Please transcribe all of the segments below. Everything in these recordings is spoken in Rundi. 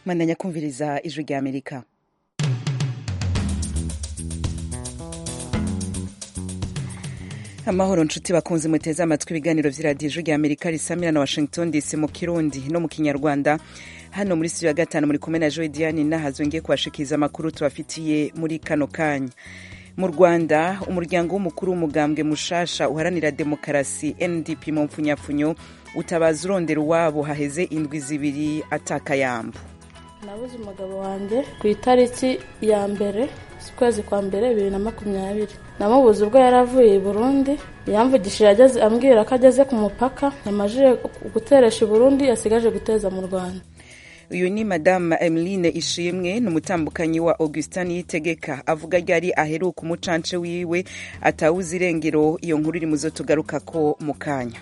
mandanya kumviriza ijwi rya amerika amahoro nshuti bakunze muteze amatwi ibiganiro vy'iradiyo ijwi rya amerika risamira na washington dc mu kirundi no mu kinyarwanda hano muri studio ya gatanu muri kumwe na joy diane nahazo ngiye kubashikiriza amakuru tubafitiye muri kano kanya mu rwanda umuryango w'umukuru w'umugambwe mushasha uharanira demokarasi ndp mu mpfunyapfunyo utabaza urondera uwabo haheze indwi zibiri atakayambu nabuze umugabo wanjye ku itariki ya mbere ukwezi kwa mbere bibiri na makumyabiri namubuze ubwo yari avuye i burundi yamvugishije ageze ambwira ko ageze ku mupaka yamajije guteresha i burundi yasigaje guteza mu rwanda uyu ni madame emeline ishimwe ni umutambukanyi wa augustin yitegeka avuga ryari aheruka umucance wiwe atawuze irengero iyo nkuru iri muzo tugaruka ko mu kanya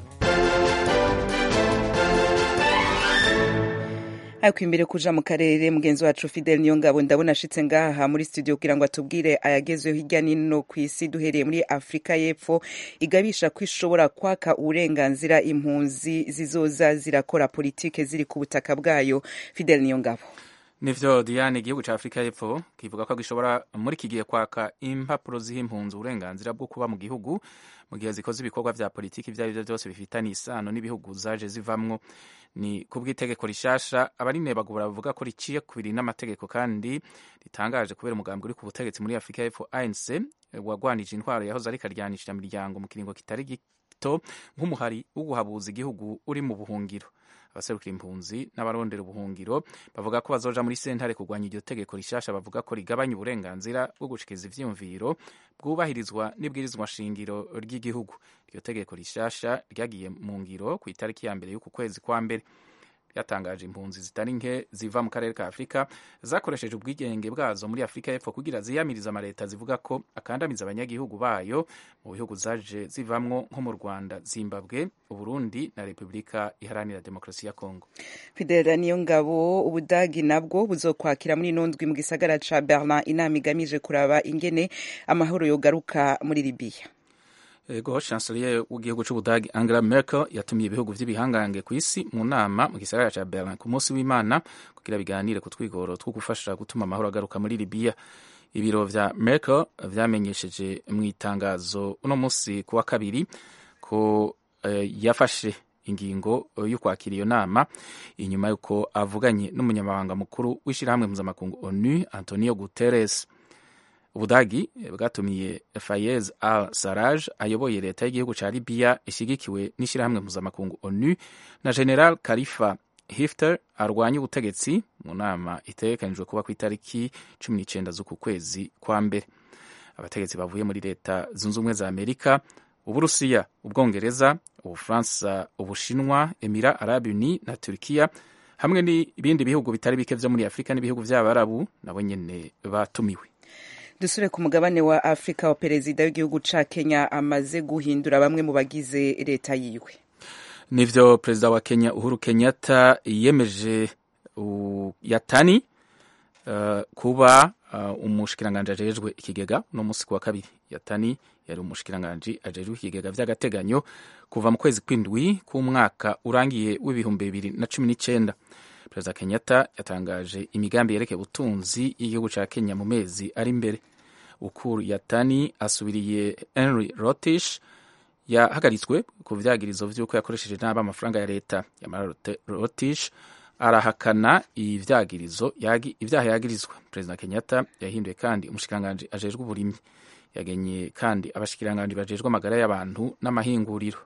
ariko imbere kuja mu karere mugenzi wacu fidel niyongabo ndabona ashitse ngaha muri studio kugira ngo atubwire ayagezweho hirya nino ku isi duhereye muri afurika y'epfo igabisha ko ishobora kwaka uburenganzira impunzi zizoza zirakora politike ziri ku butaka bwayo fidel niyongabo nivyo diane igihugu ca afurika y'epfo kivuga ko gishobora muri kigiye kwaka impapuro ziha impunzi uburenganzira bwo kuba mu gihugu mu gihe zikoze ibikorwa vya politiki ivyo arivyo vyose bifitanye isano n'ibihugu zaje zivamwo ni kubw'itegeko rishasha abarinebagura bavuga ko riciye kubiri n'amategeko kandi ritangaje kubera umugambi uri ku butegetsi muri afurika y'epfo anc wagwanije intwaro yahoze ariko aryanishije imiryango mu kiringo kitari gito nk'umuhari wo guhabuza igihugu uri mu buhungiro abaserukira impunzi n'abarondera ubuhungiro bavuga ko bazoja muri sentare kurwanya iryo tegeko rishasha bavuga ko rigabanya uburenganzira bwo gushikiriza ivyiyumviro bwubahirizwa n'ibwirizwa shingiro ry'igihugu iryo tegeko rishasha ryagiye mu ngiro ku itariki ya mbere y'uku kwezi kwa mbere ryatangaje impunzi zitari nke ziva mu karere ka afurika zakoresheje ubwigenge bwazo muri afurika y'epfo kugira ziyamiriza amaleta zivuga ko akandamiza abanyagihugu bayo mu bihugu zaje zivamwo nko mu rwanda zimbabwe uburundi na repubulika iharanira demokarasi ya kongo fidela niyo ngabo ubudagi nabwo buzokwakira muri ino ndwi mu gisagara ca berlin inama igamije kuraba ingene amahoro yogaruka muri libiya ego chancelier w'igihugu c'ubudagi angela merkel yatumiye ibihugu vy'ibihangange ku isi mu nama mu gisagara ca berlin ku munsi w'imana kugira biganire ku twigoro two gufasha gutuma amahoro agaruka muri libiya ibiro vya merkel vyamenyesheje mu itangazo uno munsi ku wa kabiri ko uh, yafashe ingingo yo kwakira iyo nama inyuma y'uko avuganye n'umunyamabanga mukuru w'ishirahamwe mpuzamakungu onu antonio guterres ubudagi bwatumiye fayez al saraj ayoboye leta y'igihugu ca libiya ishyigikiwe n'ishyirahamwe mpuzamakungu onu na general khalifa hifter arwanya ubutegetsi mu nama itegekanijwe kuba ku itariki cumi n'icenda z'uku kwezi kwa mbere abategetsi bavuye muri leta zunze ubumwe za amerika uburusiya ubwongereza ubufaransa ubushinwa emira arabi uni na turkiya hamwe n'ibindi bihugu bitari bike vyo muri afurika n'ibihugu vy'abarabu nabo nyene batumiwe dusure ku mugabane wa afurika wa perezida w'igihugu ca kenya amaze guhindura bamwe mu bagize leta yiwe nivyo perezida wa kenya uhuru kenyatta yemeje uh, yatani uh, kuba uh, umushikiranganji ajejwe ikigega no musi kuwa kabiri yatani yari umushikiranganji ajejwe ikigega vy'agateganyo kuva mu kwezi kw'indwi k'umwaka urangiye w'ibihumbi bibiri na cumi n'icenda perezida kenyatta yatangaje imigambi yerekeye ubutunzi y'igihugu ca kenya mu mezi ari imbere ukuru yatani asubiriye henry rotish yahagaritswe ku vyagirizo vy'uko yakoresheje nabi amafaranga ya leta yamara rotish arahakana ivyagirizo ivyaha yagirizwa perezida kenyatta yahinduye kandi umushikiranganji ajejwe uburimyi yagenye kandi abashikiranganji bajejwe amagara y'abantu n'amahinguriro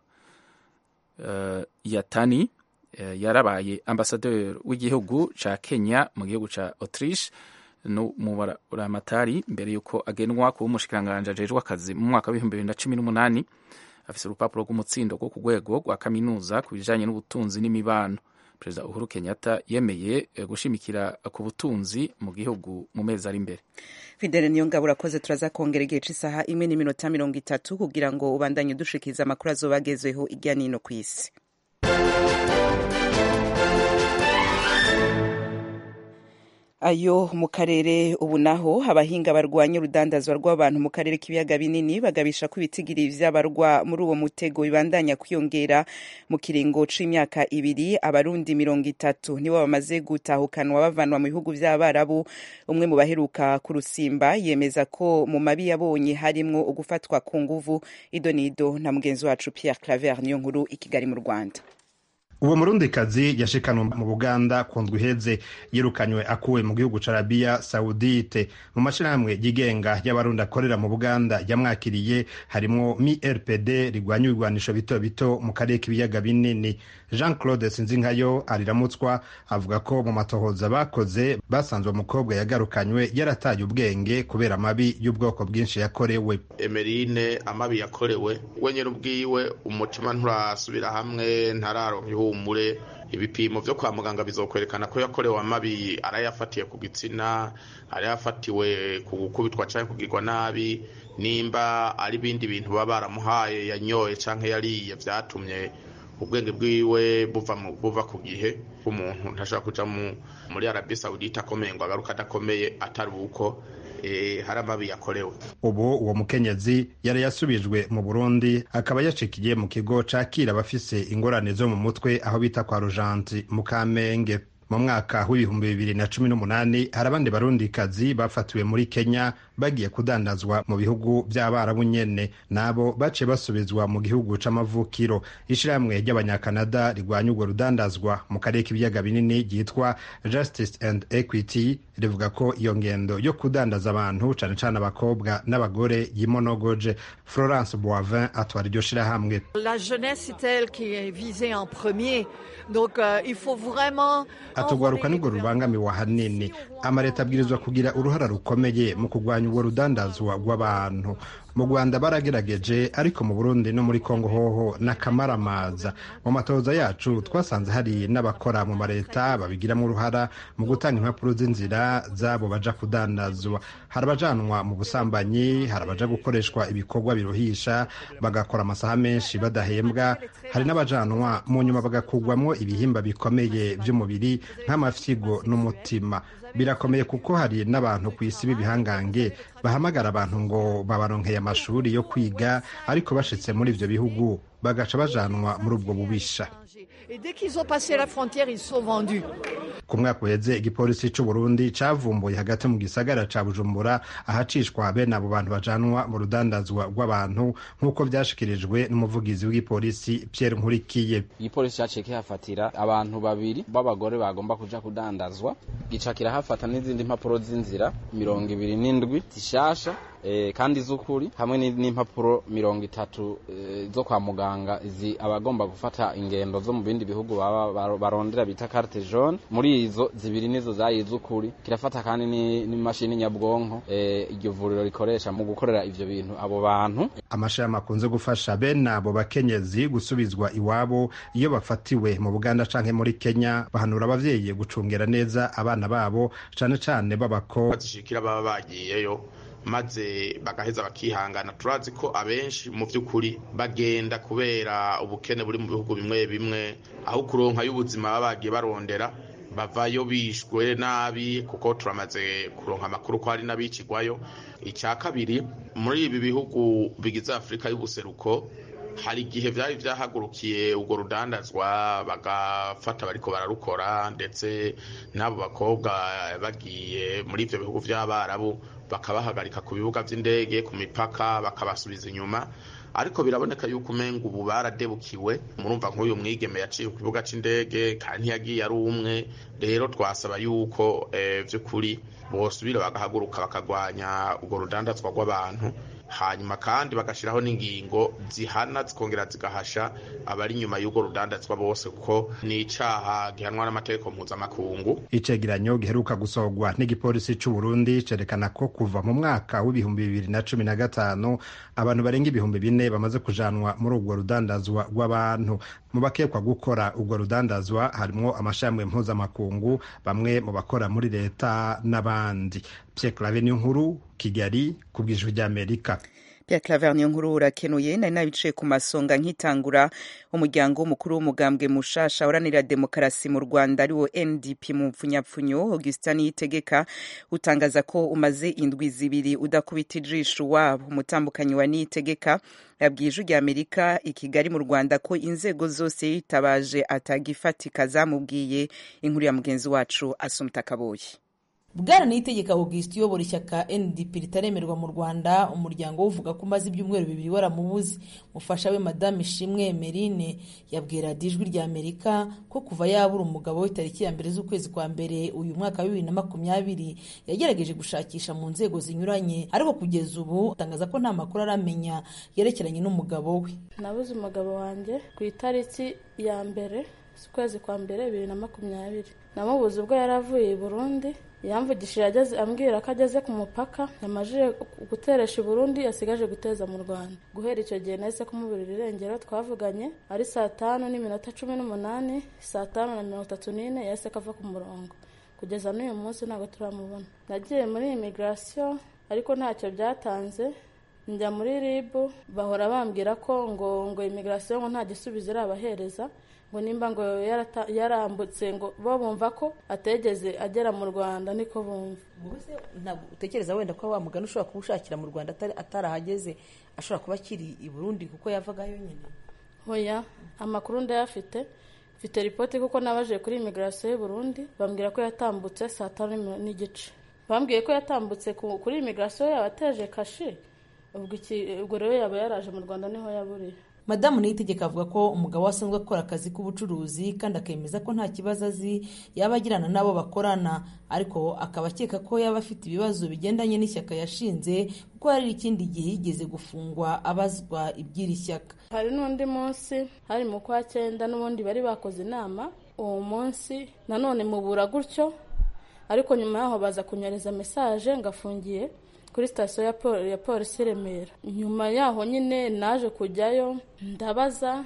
uh, yatani yarabaye ambasaderi w'igihugu ca kenya mu gihugu ca autriche no mu buramatari mbere y'uko agenwa kuba umushikiranganji ajejwe akazi mu mwaka w'ibihumbi bibiri na cumi n'umunani afise urupapuro rw'umutsindo rwo ku rwego rwa kaminuza ku bijanye n'ubutunzi n'imibano perezida uhuru kenyatta yemeye gushimikira ku butunzi mu gihugu mu mezi ari imbere fidele niyo ngabo urakoze turaza kongera igihe c'isaha imwe n'iminota mirongo itatu kugira ngo ubandanye udushikiriza amakuru azoba agezweho irya nino ku isi ayo mu karere ubu naho abahinga barwanya urudandazwa rw'abantu mu karere k'ibiyaga binini bagabisha ko ibitigiri vy'abarwa muri uwo mutego bibandanya kwiyongera mu kiringo c'imyaka ibiri abarundi mirongo itatu nibo bamaze gutahukanwa bavanwa mu bihugu vy'abarabu umwe mu baheruka ku rusimba yemeza ko mu mabi yabonye harimwo ugufatwa ku nguvu idonido na mugenzi wacu Pierre Claver niyo nkuru i Kigali mu Rwanda uwo murundikazi yashikanwe mu buganda ku ndwi iheze yirukanywe akuwe mu gihugu ca arabiya sawudite mu mashirahamwe yigenga y'abarundi akorera mu buganda yamwakiriye harimwo mi rpd rigwanya ibigwanisho bito bito mu karere k'ibiyaga binini jean claude sinzinkayo ariramutswa avuga ko mu matohoza bakoze basanzwe umukobwa yagarukanywe yarataye ubwenge kubera amabi y'ubwoko bwinshi yakorewe emerine amabi yakorewe we nyine ubwiwe umutima nturasubira hamwe ntararonka ihumure ibipimo vyo kwa muganga bizokwerekana ko yakorewe amabi arayafatiye ku gitsina arayafatiwe ku gukubitwa canke kugirwa nabi nimba ari ibindi bintu baba baramuhaye yanyoye canke yariye vyatumye ubwenge bwiwe buva buva ku gihe umuntu ntashobora kuja muri arabi saudite akomeye ngo agaruka adakomeye atari uko e, hari amabi yakorewe ubu uwo mukenyezi yari yasubijwe mu burundi akaba yacikiye mu kigo cakira abafise ingorane zo mu mutwe aho bita kwa rujanti mu kamenge mu mwaka w'ibihumbi bibiri na cumi n'umunani hari abandi barundikazi bafatiwe muri kenya bagiye kudandazwa mu bihugu by'abarabu nyene nabo baciye basubizwa mu gihugu c'amavukiro ishirahamwe ry'abanyakanada rigwanya urwo rudandazwa mu karere k'ibiyaga binini ryitwa justice and equity rivuga ko iyo ngendo yo kudandaza abantu cane cane abakobwa n'abagore yimonogoje florence boivin atwara iryo shirahamwe la jeunesse c'est elle qui est visée en premier donc euh, il faut vraiment atugwaruka nirwo rubangamiwe ahanini amaleta abwirizwa kugira uruhara rukomeye mu kurwanya urwo rudandazwa rw'abantu mu rwanda baragerageje ariko mu burundi no muri kongo hoho n'akamaramaza mu matoza yacu twasanze hari n'abakora mu maleta babigiramo uruhara mu gutanga impapuro z'inzira zabo baja kudandazwa hari abajanwa mu busambanyi hari abaja gukoreshwa ibikorwa biruhisha bagakora amasaha menshi badahembwa hari n'abajanwa mu nyuma bagakugwamwo ibihimba bikomeye by'umubiri nk'amafyigo n'umutima birakomeye kuko hari n'abantu ku isi b'ibihangange bahamagara abantu ngo babaronkeye amashuri yo kwiga ariko bashitse muri ivyo bihugu bagaca bajanwa muri ubwo bubisha ku mwaka uheze igipolisi c'u Burundi cavumbuye hagati mu gisagara ca Bujumbura ahacishwa bene abo bantu bajanwa mu rudandazwa rw'abantu nk'uko vyashikirijwe n'umuvugizi w'igipolisi Pierre Nkurikiye igipolisi caciye kihafatira abantu babiri b'abagore bagomba kuja kudandazwa gica kirahafata n'izindi mpapuro z'inzira mirongo ibiri n'indwi zishasha e, kandi z'ukuri hamwe n'impapuro mirongo itatu e, zo kwa muganga izi abagomba gufata ingendo zo mu bindi bihugu baba barondera bita carte jaune muri izo zibiri nizo zayi z'ukuri kirafata kandi n'imashini nyabwonko iryo e, vuriro rikoresha mu gukorera ivyo bintu abo bantu amashami akunze gufasha bene abo bakenyezi gusubizwa iwabo iyo bafatiwe mu buganda canke muri kenya bahanura abavyeyi gucungera neza abana babo cane cane b'abakobwa bazishikira baba bagiyeyo maze bagaheza bakihangana turazi ko abenshi mu by'ukuri bagenda kubera ubukene buri mu bihugu bimwe bimwe aho kuronka y'ubuzima baba bagiye barondera bavayo bishwe nabi kuko turamaze kuronka amakuru ko hari n'abicigwayo icya kabiri muri ibi bihugu bigize afurika y'ubuseruko hari igihe byari byahagurukiye urwo rudandazwa bagafata bariko bararukora ndetse n'abo bakobwa bagiye muri ibyo bihugu by'abarabu bakabahagarika ku bibuga by'indege ku mipaka bakabasubiza inyuma ariko biraboneka yuko umenga ubu baradebukiwe murumva nk'uyu mwigeme yaciye ku kibuga c'indege kandi ntiyagiye ari umwe rero twasaba yuko vy'ukuri bosubira bagahaguruka bakagwanya urwo rudandazwa rw'abantu hanyuma kandi bagashiraho n'ingingo zihana zikongera zigahasha abari inyuma y'urwo rudandazwa bose kuko ni icaha gihanwa n'amategeko mpuzamakungu icegeranyo giheruka gusohorwa n'igipolisi c'u Burundi cerekana ko kuva mu mwaka w'ibihumbi bibiri na cumi na gatanu abantu barenga ibihumbi bine bamaze kujanwa muri urwo rudandazwa rw'abantu mu bakekwa gukora urwo rudandazwa harimwo amashami mpuzamakungu bamwe mu bakora muri leta n'abandi Pierre Claver nkuru Kigali ku bw'ijwi ry'Amerika Pierre Claver niyo nkuru urakenuye nari nabicaye ku masonga nkitangura umuryango w'umukuru w'umugambwe mushasha uranira demokarasi mu Rwanda ariwo NDP mu mpfunyapfunyo Augustin Niyitegeka utangaza ko umaze indwi zibiri udakubita ijisho wabo umutambukanyi wa Niyitegeka yabwiye ijwi rya Amerika i Kigali mu Rwanda ko inzego zose yitabaje atagifatika zamubwiye inkuru ya mugenzi wacu Asumta Kaboyi bwana niyitegeka augustin uyobora ishyaka ndp ritaremerwa mu rwanda umuryango uvuga ko umaze ibyumweru bibiri waramubuze mufasha we madame ishimwe emerine yabwiye radiyo ijwi rya amerika ko kuva yabura umugabo we tariki ya mbere z'ukwezi kwa mbere uyu mwaka wa bibiri na makumyabiri yagerageje gushakisha mu nzego zinyuranye ariko kugeza ubu atangaza ko nta makuru aramenya yerekeranye n'umugabo we nabuze umugabo wanjye ku itariki ya mbere z'ukwezi kwa mbere bibiri na makumyabiri namubuze ubwo yari avuye i burundi yamvugishije ageze ambwira ko ageze ku mupaka yamajije guteresha i burundi yasigaje guteza mu rwanda guhera icyo gihe nahise kumuburira irengero twavuganye ari saa tanu n'iminota cumi n'umunani saa tanu na mirongo itatu n'ine yahise kava ku murongo kugeza n'uyu munsi ntabwo turamubona nagiye muri imigirasiyo ariko ntacyo byatanze njya muri ribu bahora bambwira ko ngo ngo imigirasiyo ngo nta gisubizo irabahereza ngo nimba ngo yarambutse ngo bo bumva ko ategeze agera mu rwanda niko bumva ntabwo utekereza wenda ko wa mugani ushobora kuba ushakira mu rwanda atarahageze ashobora kuba akiri i burundi kuko yavagayo nyine hoya amakuru ndayafite mfite ripoti kuko nabaje kuri imigirasiyo y'u burundi bambwira ko yatambutse saa tanu n'igice bambwiye ko yatambutse kuri imigirasiyo yaba ateje kashi ubwo rero yaba yaraje mu rwanda niho yaburiye madamu niyitegeka avuga ko umugabo we asanzwe akora akazi k'ubucuruzi kandi akemeza ko nta kibazo azi yaba agirana n'abo bakorana ariko akaba akeka ko yaba afite ibibazo bigendanye n'ishyaka yashinze kuko hari ikindi gihe yigeze gufungwa abazwa iby'iri shyaka hari n'undi munsi hari mu kwa cyenda n'ubundi bari bakoze inama uwo munsi nanone mubura gutyo ariko nyuma yaho baza kunyereza mesaje ngafungiye kuri sitasiyo ya polisi i remera nyuma yaho nyine naje kujyayo ndabaza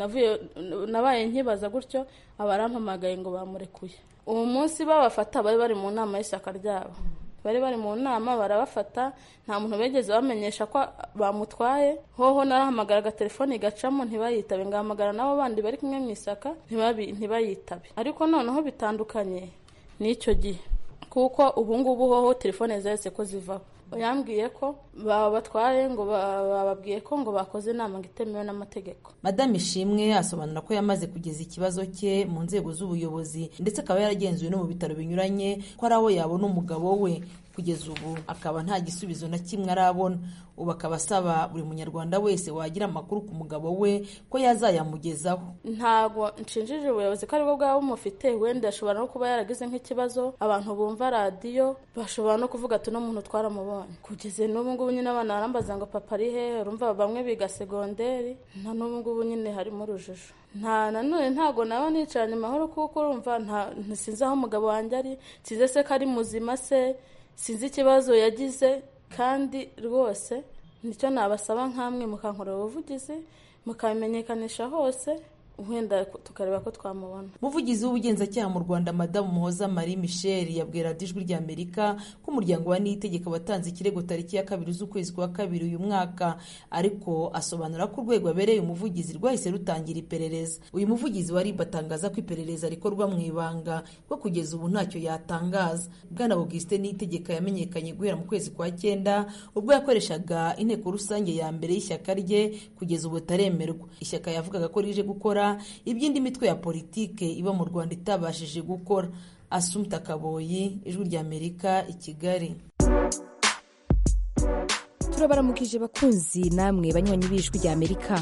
nabaye nkibaza gutyo abarampamagaye ngo bamurekuye uwo munsi babafata bari bari mu nama y'ishyaka ryabo bari bari mu nama barabafata nta muntu bigeze bamenyesha ko bamutwaye hoho narahamagara agatelefoni gacamo ntibayitabe ngahamagara n'abo bandi bari kumwe mu ishyaka ntibayitabe ariko noneho bitandukanye n'icyo gihe kuko ubu ngubu hoho telefone zahise ko zivaho yambwiye ko babatwaye ngo bababwiye ko ngo bakoze inama ngo itemewe n'amategeko madame ishimwe asobanura ko yamaze kugeza ikibazo cye mu nzego z'ubuyobozi ndetse akaba yaragenzuwe no mu bitaro binyuranye ko ari aho yabona umugabo we kugeza ubu akaba nta gisubizo na kimwe arabona ubu akaba asaba buri munyarwanda wese wagira amakuru ku mugabo we ko yazayamugezaho ntabwo nshinjije ubuyobozi ko aribwo bwaba bumufite wenda ashobora no kuba yaragize nk'ikibazo abantu bumva radiyo bashobora no kuvuga ati uno muntu twaramubonye kugeza n'ubu ngubu nyine abana barambaza ngo papa ari hehe urumva bamwe biga segonderi na n'ubu ngubu nyine harimo urujijo nta nanone ntabwo naba nicaranye amahoro kuko urumva ntisinzi aho umugabo wanjye ari sinzi se ko ari muzima se sinzi ikibazo yagize kandi rwose nicyo nabasaba nk'amwe mukankorera ubuvugizi mukabimenyekanisha hose wenda tukareba ko twamubona umuvugizi w'ubugenzacyaha mu rwanda madamu muhoza marie michel yabwiye radiyo ijwi rya amerika ko umuryango wa niyitegeka watanze ikirego tariki ya kabiri z'ukwezi kwa kabiri uyu mwaka ariko asobanura ko urwego abereye umuvugizi rwahise rutangira iperereza uyu muvugizi wa rib atangaza ko iperereza rikorwa mu ibanga ko kugeza ubu ntacyo yatangaza bwana augustin niyitegeka yamenyekanye guhera mu kwezi kwa cyenda ubwo yakoreshaga inteko rusange ya mbere y'ishyaka rye kugeza ubu ataremerwa ishyaka yavugaga ko rije gukora iby'indi mitwe ya politike iba mu rwanda itabashije gukora asumta kaboyi ijwi rya amerika i kigali turabaramukije bakunzi namwe banywanyi b'ijwi rya amerika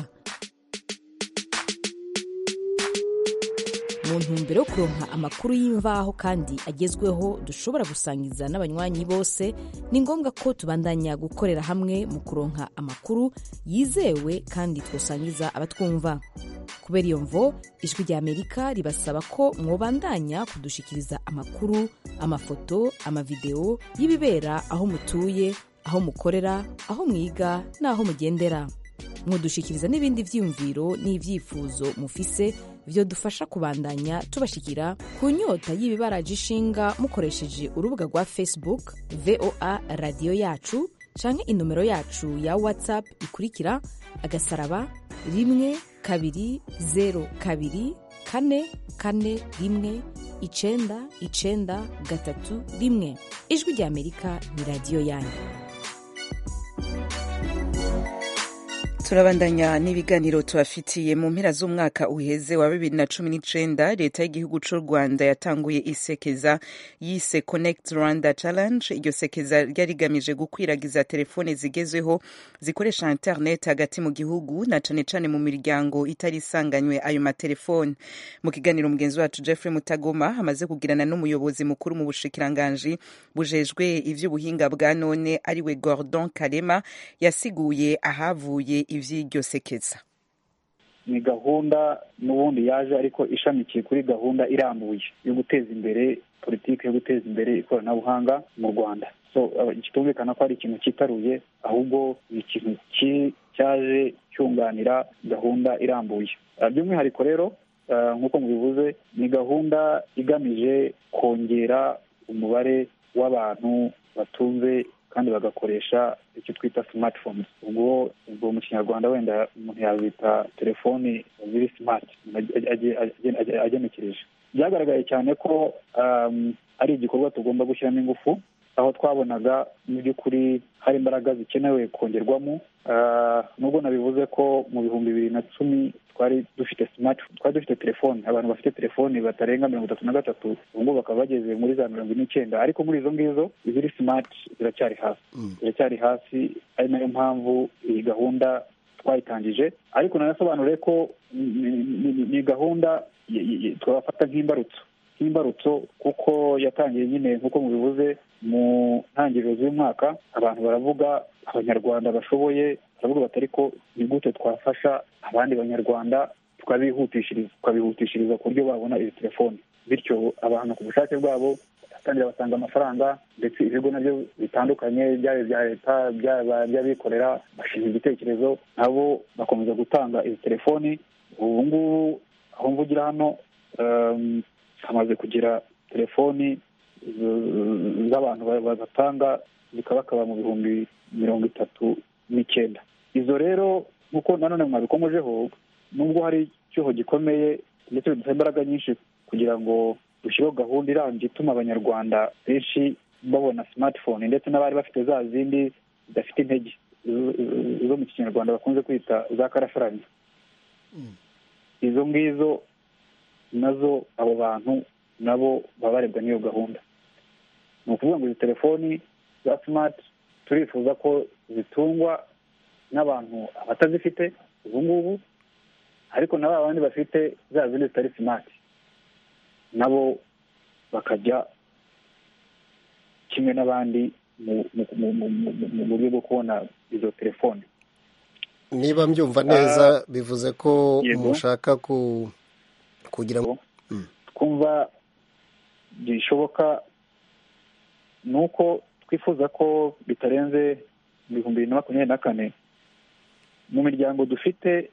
mu ntumbero yo kuronka amakuru y'imvaho kandi agezweho dushobora gusangiza n'abanywanyi bose ni ngombwa ko tubandanya gukorera hamwe mu kuronka amakuru yizewe kandi twosangiza abatwumva kubera iyo mvo ijwi rya amerika ribasaba ko mwobandanya kudushikiriza amakuru amafoto amavideo y'ibibera aho mutuye aho mukorera aho mwiga n'aho mugendera mwodushikiriza n'ibindi vyiyumviro n'ivyifuzo mufise vyo dufasha kubandanya tubashikira ku nyota y'ibibaraje ishinga mukoresheje urubuga rwa facebook voa radiyo yacu canke inomero yacu ya whatsapp ikurikira agasaraba rimwe kabiri zero kabiri kane kane rimwe icenda icenda gatatu rimwe ijwi rya amerika ni radiyo yanyu turabandanya n'ibiganiro tubafitiye mu mpera z'umwaka uheze wa bibiri na cumi n'icenda leta y'igihugu c'u rwanda yatanguye isekeza yise connect rwanda challenge iryo sekeza ryari rigamije gukwiragiza telefone zigezweho zikoresha internet hagati mu gihugu na cane cane mu miryango itari isanganywe ayo matelefone mu kiganiro mugenzi wacu jeffrey mutagoma amaze kugirana n'umuyobozi mukuru mu bushikiranganji bujejwe ivy'ubuhinga bwa none ariwe gordon karema yasiguye ahavuye ivy'iryo sekeza ni gahunda n'ubundi yaje ariko ishamikiye kuri gahunda irambuye yo guteza imbere politiki yo guteza imbere ikoranabuhanga mu rwanda so kitumvikana ko ari ikintu cyitaruye ahubwo ni ikintu cyaje cyunganira gahunda irambuye by'umwihariko rero nk'uko mubivuze ni gahunda igamije kongera umubare w'abantu batunze kandi bagakoresha icyo twita smartphones ubwo ubwo mu kinyarwanda wenda umuntu yazita telefoni ziri smart agenekereje byagaragaye cyane ko ari igikorwa tugomba gushyiramo ingufu aho twabonaga mu by'ukuri hari imbaraga zikenewe kongerwamo nubwo nabivuze ko mu bihumbi bibiri na cumi twari dufite smart twari dufite telefoni abantu bafite telefoni batarenga mirongo itatu na gatatu ubu bakaba bageze muri za mirongo ine n'icyenda ariko muri izo ngizo iziri smart ziracyari hasi ziracyari hasi ari nayo mpamvu iyi gahunda twayitangije ariko nanasobanure ko ni gahunda twabafata nk'imbarutso nk'imbarutso kuko yatangiye nyine nk'uko mubivuze mu ntangiriro z'umwaka abantu baravuga abanyarwanda bashoboye baravuga bati ariko ni gute twafasha abandi banyarwanda tukabihutishiriza tukabihutishiriza ku buryo babona izi telefoni bityo abantu ku bushake bwabo bagatangira batanga amafaranga ndetse ibigo nabyo bitandukanye byaba ibya leta byaba by'abikorera bashinga igitekerezo nabo bakomeza gutanga izi telefoni ubu ngubu aho mvugira hano hamaze kugira telefoni z'abantu batanga zikabakaba mu bihumbi mirongo itatu n'icyenda izo rero nk'uko nanone mwabikomojeho nubwo hari icyuho gikomeye ndetse bidusaba imbaraga nyinshi kugira ngo dushyireho gahunda irambye ituma abanyarwanda benshi babona smartphone ndetse n'abari bafite za zindi zidafite intege zo mu kinyarwanda bakunze kwita za karasharanya izo ngizo nazo abo bantu nabo baba barebwa n'iyo gahunda ni ukuvuga ngo izi telefoni za simati turifuza ko zitungwa n'abantu abatazifite ubu ngubu ariko na ba bandi bafite za zindi zitari simati nabo bakajya kimwe n'abandi mu buryo bwo kubona izo telefoni niba mbyumva neza bivuze ko mushaka kugira ngo twumva bishoboka ni uko twifuza ko bitarenze ibihumbi bibiri na makumyabiri na kane mu miryango dufite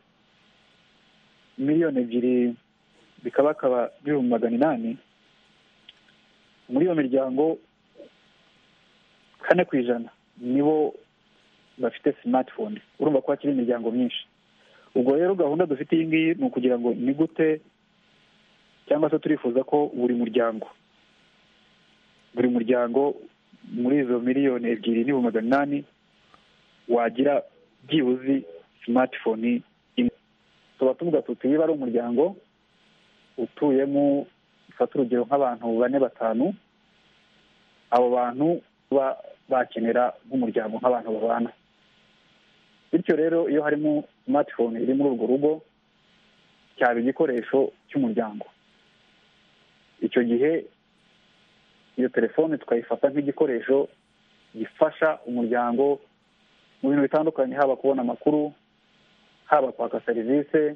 miliyoni ebyiri bikabakaba ibihumbi magana inani muri iyo miryango kane ku ijana nibo bafite smartphone urumva ko hakiri imiryango myinshi ubwo rero gahunda dufite iyi ngiyi ni ukugira ngo ni gute cyangwa se turifuza ko buri muryango buri muryango muri izo miliyoni ebyiri n'ibihumbi magana inani wagira byibuze smartphone imwe tuba tuvuga tuti niba ari umuryango utuyemo ufata urugero nk'abantu bane batanu abo bantu baba bakenera nk'umuryango nk'abantu babana bityo rero iyo harimo smartphone iri muri urwo rugo cyaba igikoresho cy'umuryango icyo gihe iyo telefone tukayifata nk'igikoresho gifasha umuryango mu bintu bitandukanye haba kubona amakuru haba kwaka serivisi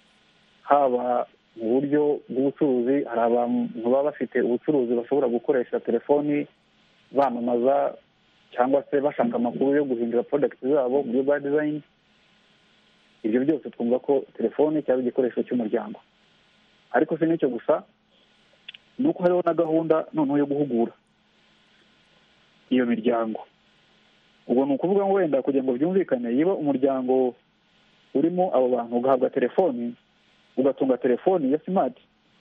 haba mu buryo bw'ubucuruzi hari abantu baba bafite ubucuruzi bashobora gukoresha telefoni bamamaza cyangwa se bashaka amakuru yo guhindura porodagiti zabo mu buryo bwa dizayini ibyo byose twumva ko telefoni cyaba igikoresho cy'umuryango ariko si n'icyo gusa ni uko hariho na gahunda noneho yo guhugura iyo miryango ubwo ni ukuvuga ngo wenda kugira ngo byumvikane yiba umuryango urimo abo bantu ugahabwa telefoni ugatunga telefoni ya simati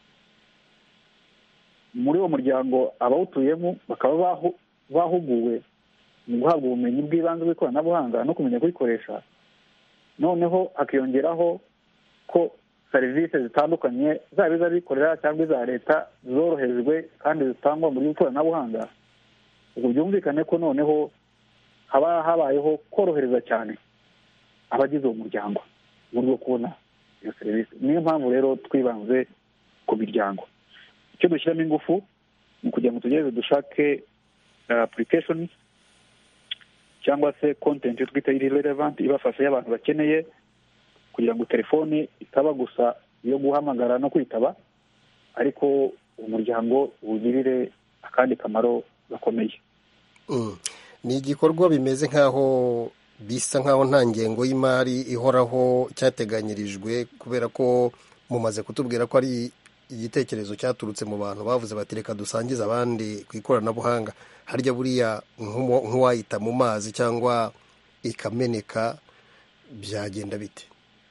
muri uwo muryango abawutuyemo bakaba bahuguwe mu guhabwa ubumenyi bw'ibanze bw'ikoranabuhanga no kumenya kuyikoresha noneho hakiyongeraho ko serivisi zitandukanye zaba iz'abikorera cyangwa iza leta zorohejwe kandi zitangwa mu bw'ikoranabuhanga ubwo byumvikane ko noneho haba habayeho korohereza cyane abagize uwo muryango mu buryo kubona iyo serivisi niyo mpamvu rero twibanze ku miryango icyo dushyiramo ingufu ni ukugira ngo tugereze dushake apurikashoni cyangwa se kontenti twita iri relevanti ibafasha y'abantu bakeneye kugira ngo telefoni itaba gusa iyo guhamagara no kwitaba ariko umuryango uwugirire akandi kamaro gakomeye ni igikorwa bimeze nk'aho bisa nk'aho nta ngengo y'imari ihoraho cyateganyirijwe kubera ko mumaze kutubwira ko ari igitekerezo cyaturutse mu bantu bavuze bati reka dusangize abandi ku ikoranabuhanga harya buriya nk'uwayita mu mazi cyangwa ikameneka byagenda bite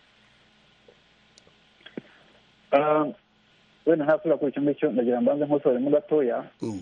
wenda ntasubira kuri icyo ngicyo ndagira mbanze nkusoremo gatoya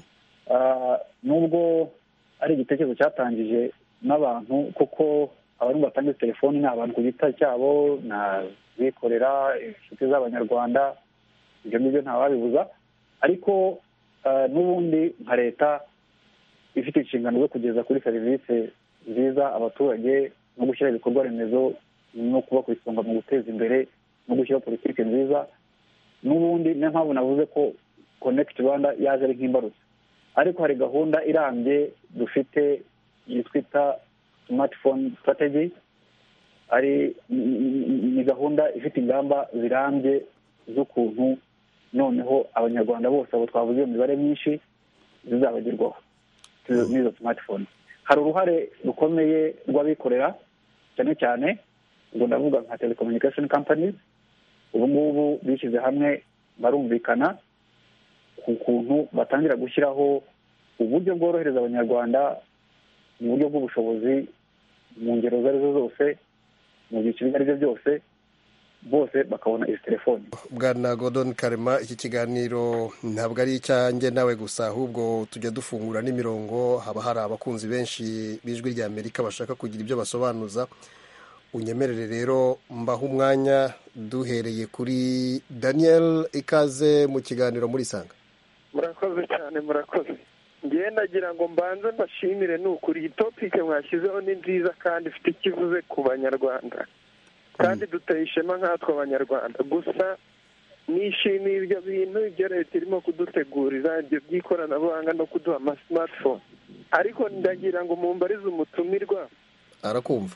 nubwo ari igitekerezo cyatangije n'abantu kuko abantu batanga telefoni ni abantu ku giti cyabo ni abikorera inshuti z'abanyarwanda ibyo ngibyo ntawabibuza ariko n'ubundi nka leta ifite inshingano zo kugeza kuri serivisi nziza abaturage no gushyira ibikorwa remezo no kuba ku isonga mu guteza imbere no gushyiraho politiki nziza n'ubundi niyo mpamvu navuze ko konekiti rwanda yaje ari nk'imbarutso ariko hari gahunda irambye dufite twita simatifone sitrategi ari ni gahunda ifite ingamba zirambye z'ukuntu noneho abanyarwanda bose abo twavuze iyo mibare myinshi zizabagerwaho n'izo simatifone hari uruhare rukomeye rw'abikorera cyane cyane ubwo ndavuga nka telecommunication companies ubu ngubu bishyize hamwe barumvikana ku kuntu batangira gushyiraho uburyo bworohereza abanyarwanda mu buryo bw'ubushobozi mu ngero izo arizo zose mu byiciro ibyo ari byo byose bose bakabona izi telefoni bwana godon karema iki kiganiro ntabwo ari icyanjye nawe gusa ahubwo tujya dufungura n'imirongo haba hari abakunzi benshi b'ijwi rya amerika bashaka kugira ibyo basobanuza unyemerere rero mbaho umwanya duhereye kuri daniel ikaze mu kiganiro muri sanga murakoze cyane murakoze ngewe nagira ngo mbanze mbashimire ni ukuri iyi topike mwashyizeho ni nziza kandi ifite ikivuze ku banyarwanda kandi duteye ishema nkatwe abanyarwanda gusa nishimiye ibyo bintu ibyo leta irimo kudutegurira ibyo by'ikoranabuhanga no kuduha amasimatifone ariko ndagira ngo mumbarize umutumirwa arakumva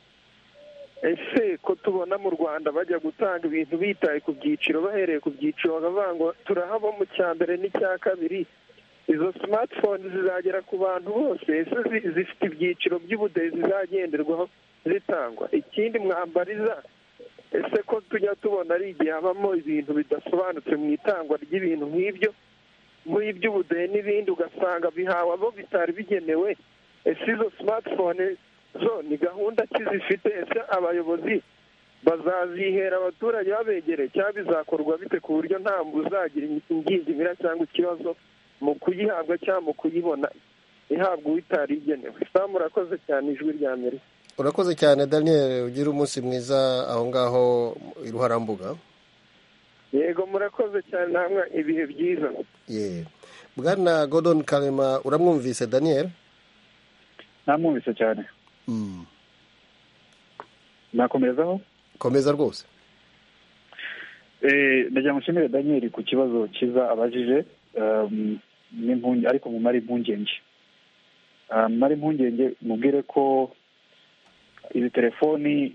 ese ko tubona mu rwanda bajya gutanga ibintu bitaye ku byiciro bahereye ku byiciro bakavuga ngo turahaba mu cya mbere n'icya kabiri izo simatifone zizagera ku bantu bose ese zifite ibyiciro by'ubudehe zizagenderwaho zitangwa ikindi mwambariza ese ko tujya tubona ari igihe habamo ibintu bidasobanutse mu itangwa ry'ibintu nk'ibyo muri iby'ubudehe n'ibindi ugasanga bihawe abo bitari bigenewe ese izo simatifone zo ni gahunda ki zifite ese abayobozi bazazihera abaturage babegereye cyangwa bizakorwa bite ku buryo nta uzagira ingingimira cyangwa ikibazo mu kuyihabwa cyangwa mu kuyibona ihabwa uwitari igenewe saa murakoze cyane ijwi rya amerika urakoze cyane daniel ugira umunsi mwiza aho ngaho iruharambuga yego murakoze cyane namwe ibihe byiza ye bwana godon karema uramwumvise daniel namwumvise cyane nakomerezaho komeza rwose ndagira ngo nshimire daniel ku kibazo cyiza abajije ariko mumare impungenge mumare impungenge mubwire ko izi telefoni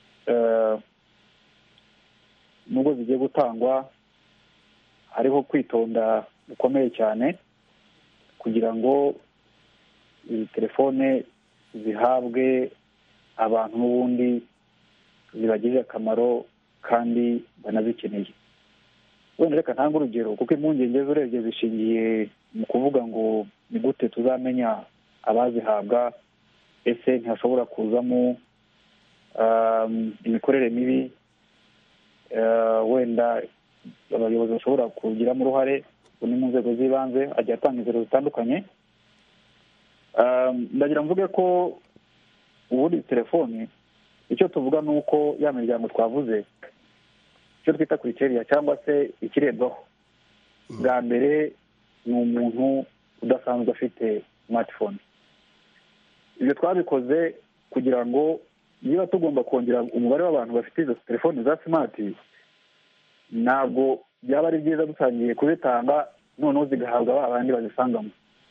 nubwo zigiye gutangwa hariho kwitonda gukomeye cyane kugira ngo izi telefone zihabwe abantu n'ubundi zibagirire akamaro kandi banazikeneye wenda reka ntange urugero kuko impungenge urebye zishingiye mu kuvuga ngo ni gute tuzamenya abazihabwa ese ntihashobora kuzamo imikorere mibi wenda abayobozi bashobora kugiramo uruhare ni mu nzego z'ibanze agiye atanga inzego zitandukanye ndagira mvuge ko ubundi telefoni icyo tuvuga ni uko ya miryango twavuze icyo twita kuriteriya cyangwa se ikirebwaho bwa mbere ni umuntu udasanzwe afite smartphone ibyo twabikoze kugira ngo niba tugomba kongera umubare w'abantu bafite izo telefoni za simati ntabwo byaba ari byiza dutangiye kuzitanga noneho zigahabwa ba bandi bazisangamo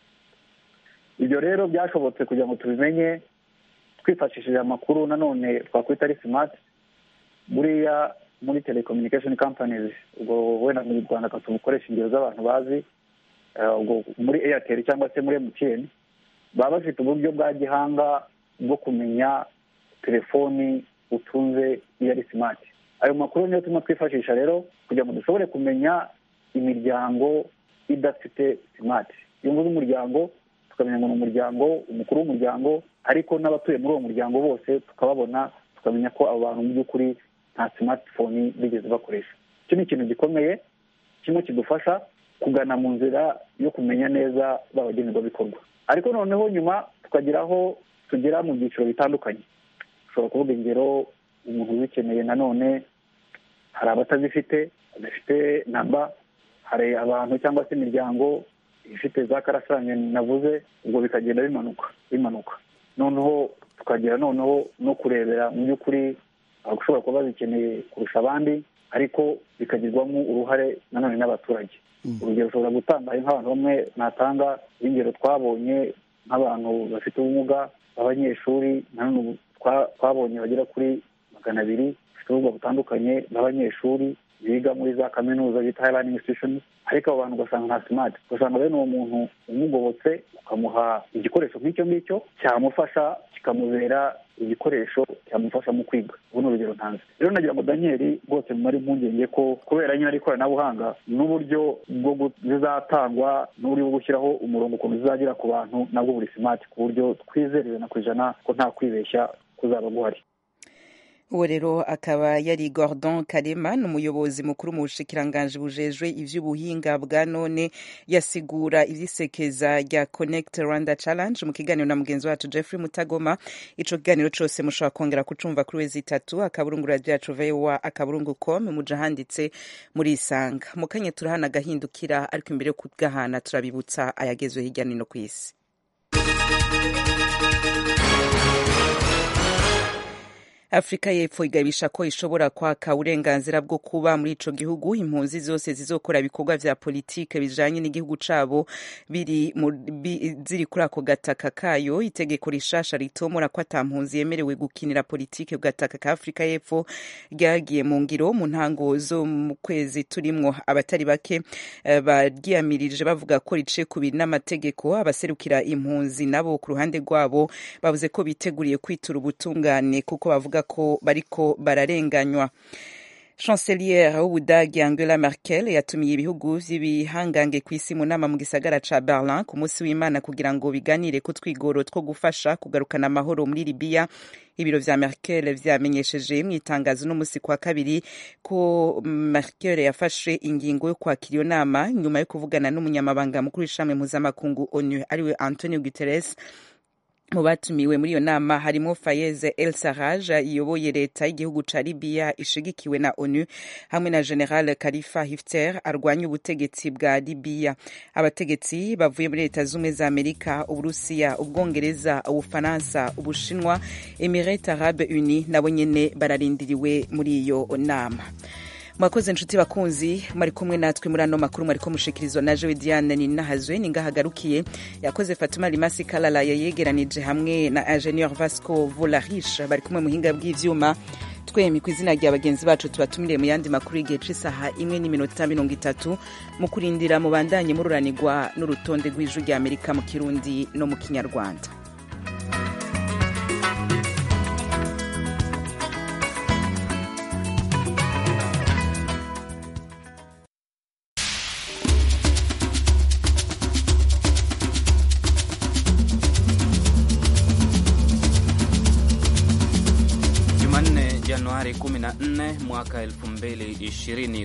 ibyo rero byashobotse kugira ngo tubimenye twifashishije amakuru nanone twakwita ari simati buriya muri telecommunication companies ubwo wenda mu rwanda tubukoresha ingero z'abantu bazi ubwo muri airtel cyangwa se muri mtn baba bafite uburyo bwa gihanga bwo kumenya telefoni utunze iyo ari simati ayo makuru niyo turimo twifashisha rero kugira ngo dushobore kumenya imiryango idafite simati iyo mvuze umuryango tukamenya ngo ni umuryango umukuru w'umuryango ariko n'abatuye muri uwo muryango bose tukababona tukamenya ko abo bantu mu by'ukuri nta simatifoni bigeze bakoresha icyo ni ikintu gikomeye kimwe kidufasha kugana mu nzira yo kumenya neza babagenerwabikorwa ariko noneho nyuma tukagira aho tugera mu byiciro bitandukanye ushobora kuvuga ingero umuntu uzikeneye nanone hari abatazifite badafite namba hari abantu cyangwa se imiryango ifite za karasanye navuze ubwo bikagenda bimanuka bimanuka noneho tukagera noneho no kurebera mu by'ukuri abashobora kuba bazikeneye kurusha abandi ariko bikagirwamo uruhare nanone n'abaturage urugero ushobora gutanga nk'abantu bamwe natanga ingero twabonye nk'abantu bafite ubumuga b'abanyeshuri nanone twabonye bagera kuri magana abiri bafite ubumuga butandukanye b'abanyeshuri biga muri za kaminuza bita hayirani institushoni ariko abo bantu ugasanga nta simati ugasanga bene uwo muntu umugobotse ukamuha igikoresho nk'icyo ngicyo cyamufasha kikamubera igikoresho cyamufasha mu kwiga ubu ni urugero ntanze rero nagira ngo daniel rwose mumare impungenge ko kubera nyine ari ikoranabuhanga n'uburyo bwo zizatangwa n'uburyo bwo gushyiraho umurongo ukuntu zizagera ku bantu nabwo buri simati ku buryo twizerewe na ku ijana ko nta kwibeshya kuzaba guhari uwo rero akaba yari gordon karema ni umuyobozi mukuru mu bushikiranganji bujejwe ivy'ubuhinga bwa none yasigura ivyisekeza rya connect rwanda challenge mu kiganiro na mugenzi wacu jeffrey mutagoma ico kiganiro cose mushobora kongera kucumva kuri wezi itatu akaburungu radio yacu voa akaburungu com muja handitse muri isanga mu kanya turahana agahindukira ariko imbere yo kugahana turabibutsa ayagezwe hirya no hino kw'isi afurika y'epfo igabisha ko ishobora kwaka uburenganzira bwo kuba muri ico gihugu impunzi zose zizokora ibikorwa vya politike bijanye n'igihugu cabo biri bi, ziri kuri ako gataka kayo itegeko rishasha ritomora ko ata mpunzi yemerewe gukinira politike ku gataka ka afurika y'epfo ryagiye mu ngiro mu ntango zo mu kwezi turimwo abatari bake uh, baryiyamirije bavuga ko rice kubiri n'amategeko abaserukira impunzi nabo ku ruhande rwabo bavuze ko biteguriye kwitura ubutungane kuko bavuga ko bariko bararenganywa chancelier w'ubudagi angela merkel yatumiye ibihugu vy'ibihangange ku isi mu nama mu gisagara ca berlin ku munsi w'imana kugira ngo biganire ku twigoro two gufasha kugarukana amahoro muri libiya ibiro vya merkel vyamenyesheje mu itangazo n'umusi kwa kabiri ko merkel yafashe ingingo yo kwakira iyo nama nyuma yo kuvugana n'umunyamabanga mukuru w'ishami mpuzamakungu onu ariwe antonio guterres mu batumiwe muri iyo nama harimo fayeze el saraj iyoboye leta y'igihugu ca libiya ishigikiwe na onu hamwe na general kalifa hifter arwanya ubutegetsi bwa libiya abategetsi bavuye muri leta z'ubumwe za amerika uburusiya ubwongereza ubufaransa ubushinwa emirate arabe uni nabo nyene bararindiriwe muri iyo nama mwakoze inshuti bakunzi mwari kumwe natwe muri ano makuru mwariko mushikirizwa na jewe diane ninahazwe ningahagarukiye yakoze fatuma limasi kalala yayegeranije hamwe na ingenieur vasco volarish bari kumwe muhinga bw'ivyuma twemi ku izina rya bagenzi bacu tubatumiriye mu yandi makuru y'igihe c'isaha imwe n'iminota mirongo itatu mu kurindira mubandanye mururanirwa n'urutonde rw'ijwi rya amerika mu kirundi no mu kinyarwanda Januari 14 mwaka 2020